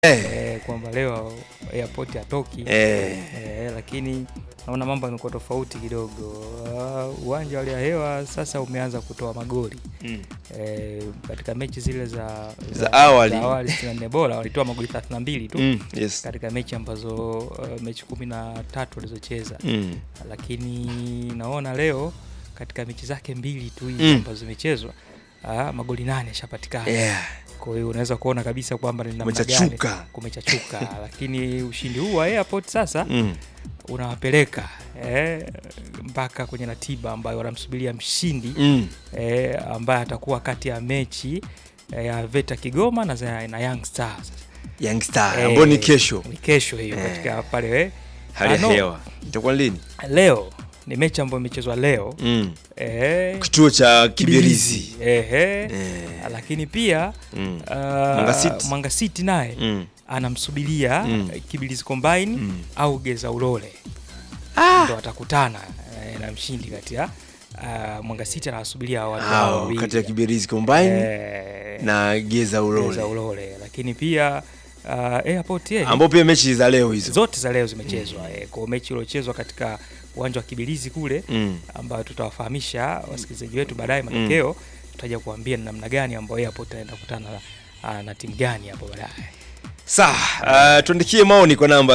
Eh, eh, kwamba leo airport hatoki eh, eh, lakini naona mambo yamekuwa tofauti kidogo. Uh, uwanja wa hali ya hewa sasa umeanza kutoa magoli mm. eh, katika mechi zile za, Za awali. za awali 64 bora walitoa magoli 32 tu Mm, yes. katika mechi ambazo uh, mechi kumi na tatu walizocheza Mm. lakini naona leo katika mechi zake mbili tu hizi Mm. ambazo zimechezwa ah, magoli nane yashapatikana Yeah. kwa hiyo unaweza kuona kabisa kwamba ni namna gani Kumechachuka. kumechachuka lakini ushindi huu wa airport sasa Mm. unawapeleka eh, mpaka kwenye ratiba ambayo wanamsubiria mshindi Mm. eh, ambaye atakuwa kati ya mechi eh, ya Veta Kigoma na, za- na Young Stars Young Star Eh, ambao ni kesho ni kesho hiyo Eh. katika pale eh, hali ya ano, hewa itakuwa lini? leo ni mechi ambayo imechezwa leo Mm. eh, Kituo cha Kibirizi. Kibirizi. Ehe. Eh. lakini pia Mm. uh, Mwanga City. Mwanga City naye Mm. anamsubiria Mm. Kibirizi Combine Mm. au Geza Ulole ndo watakutana eh, na mshindi kati ya uh, Mwanga City anawasubiria watu hao Hao wawili. kati ya Kibirizi Combine Eh, na Geza Geza Ulole Ulole lakini pia uh, Airport eh, ambao pia mechi za leo hizo. zote za leo zimechezwa eh, kwa mechi iliyochezwa katika uwanja wa Kibirizi kule Mm. ambayo tutawafahamisha wasikilizaji wetu baadaye matokeo tutaja kuambia ni namna gani ambayo Airport anaenda kukutana na, na timu gani hapo baadaye. Sawa, uh, tuandikie maoni kwa namba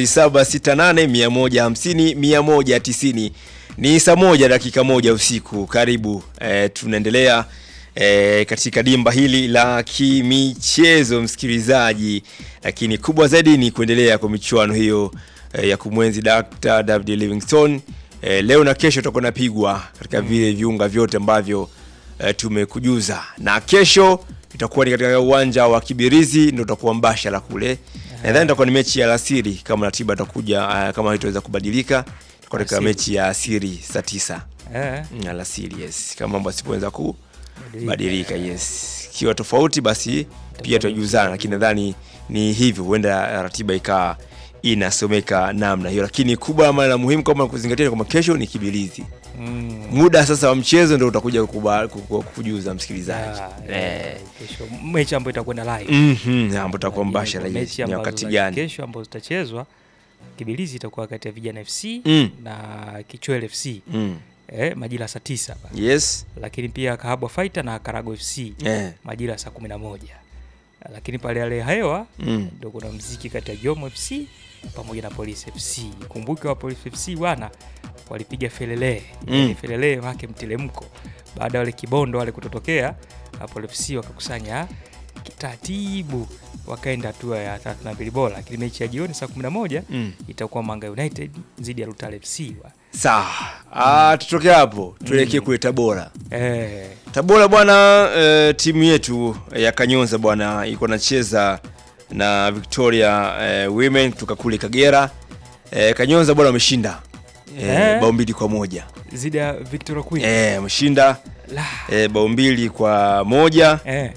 0768150190. Ni saa moja dakika moja usiku. Karibu eh, tunaendelea eh, katika dimba hili la kimichezo msikilizaji, lakini kubwa zaidi ni kuendelea kwa michuano hiyo eh, ya kumwenzi Dr. David Livingstone. Eh, leo na kesho tutakuwa napigwa katika vile viunga vyote ambavyo eh, tumekujuza na kesho itakuwa ni katika uwanja wa Kibirizi ndio utakuwa mbashara kule. Nadhani itakuwa ni mechi ya alasiri kama ratiba itakuja uh, kama haitaweza kubadilika itakuwa katika Alasiri. mechi ya asiri saa tisa Eh, Mm, alasiri yes, kama mambo asipoweza kubadilika yes. Ikiwa tofauti basi pia tutajuzana, lakini nadhani ni hivyo, huenda ratiba ikawa inasomeka namna hiyo, lakini kubwa ama la muhimu kama kuzingatia kwamba kesho ni Kibirizi. mm, Muda sasa wa mchezo ndio utakuja kukuba- kuku- kukujuza msikilizaji ya, eh. eh, kesho mechi ambayo itakwenda live Mhm, ambapo tutakuwa Lakini mbashara kwa yes. mechi Ni ambazo wakati za gani? kesho ambazo zitachezwa Kibirizi itakuwa kati ya Vijana FC Mm. na Kichwele FC Mm. eh, majira saa tisa hapa. Yes. lakini pia Kahabwa Fighter na Karago FC Eh. majira ya saa kumi na moja lakini pale hali ya hewa Mm. ndo kuna mziki kati ya Jomo FC pamoja na Police FC. Kumbuke wa Police FC bwana walipiga felele Mm. yani felele wake mtelemko baada ya wale kibondo wale kutotokea, na Police FC wakakusanya kitaratibu wakaenda hatua ya 32 bora, lakini mechi ya jioni saa 11 Mm. itakuwa Manga United dhidi ya Rutale FC wa. Sawa. Ah, tutoke hapo tuelekee kule Tabora. Eh, Tabora bwana, eh, timu yetu ya Kanyonza bwana iko nacheza na Victoria eh, Women kutoka kule Kagera. Eh, Kanyonza bwana wameshinda eh, Eh. bao mbili kwa moja. dhidi ya Victoria Queen. Eh, wameshinda La. eh, bao mbili kwa moja Eh.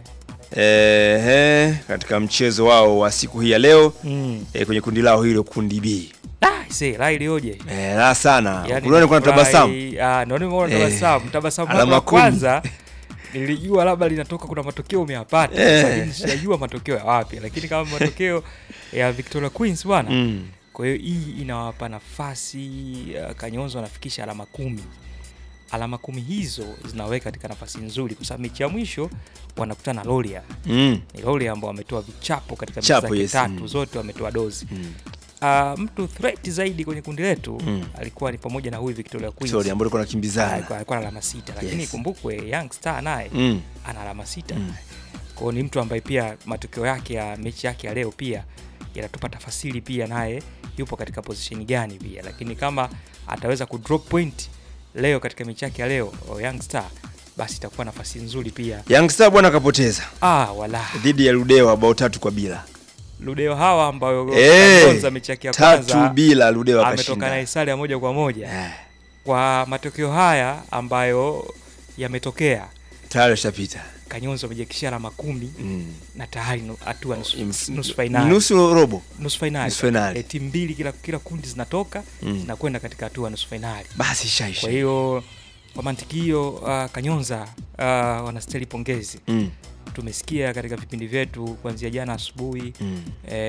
eh, eh, katika mchezo wao wa siku hii ya leo Mm. eh, kwenye kundi lao hilo kundi B. Ah, see, la ilioje. Eh, la sana. Yaani Unaona kuna nafurahi- tabasamu. Ah, ndio nimeona Eh, tabasamu. Tabasamu alama la kumi. kwanza nilijua labda linatoka kuna matokeo umeyapata. Eh. Sasa nishajua matokeo ya wapi, lakini kama matokeo ya Victoria Queens bwana. Mm. Kwa hiyo hii inawapa nafasi uh, Kanyonzo wanafikisha alama kumi. Alama kumi hizo zinaweka katika nafasi nzuri kwa sababu mechi ya mwisho wanakutana na Loria. Mm. Ni Loria ambao wametoa vichapo katika mechi Chapo, zake yes. tatu Mm. zote wametoa dozi. Mm. Uh, mtu threat zaidi kwenye kundi letu Mm. alikuwa ni pamoja na huyu Victoria Queens. Sorry, ambao alikuwa Ah, anakimbizana. alikuwa alikuwa na alama sita lakini Yes. kumbukwe Young Star naye Mm. ana alama sita Mm. kwa hiyo ni mtu ambaye pia matokeo yake ya mechi yake ya leo pia yanatupa tafasiri pia naye yupo katika position gani pia lakini kama ataweza ku drop point leo katika mechi yake ya leo o Young Star basi itakuwa nafasi nzuri pia Young Star bwana akapoteza ah wala dhidi ya Ludewa bao tatu kwa bila. Ludeo hawa ambayo Eh, kwanza mechi yake ya Tatu kwanza bila Ludewa ametoka na akashinda. sare ya moja kwa moja Eh, kwa matokeo haya ambayo yametokea Tayari shapita. Kanyonzo amejiakishia alama kumi Mm. na tayari nu- hatua nusu, Ms- nusu fainali Nusu robo. nusu fainali nusu fainali. e, timu mbili kila, kila kundi zinatoka Mm. zinakwenda katika hatua ya nusu fainali. Basi shaisha. Kwa hiyo kwa mantiki hiyo uh, Kanyonza uh, wanastahili pongezi Mm. tumesikia katika vipindi vyetu kuanzia jana asubuhi Mm. eh,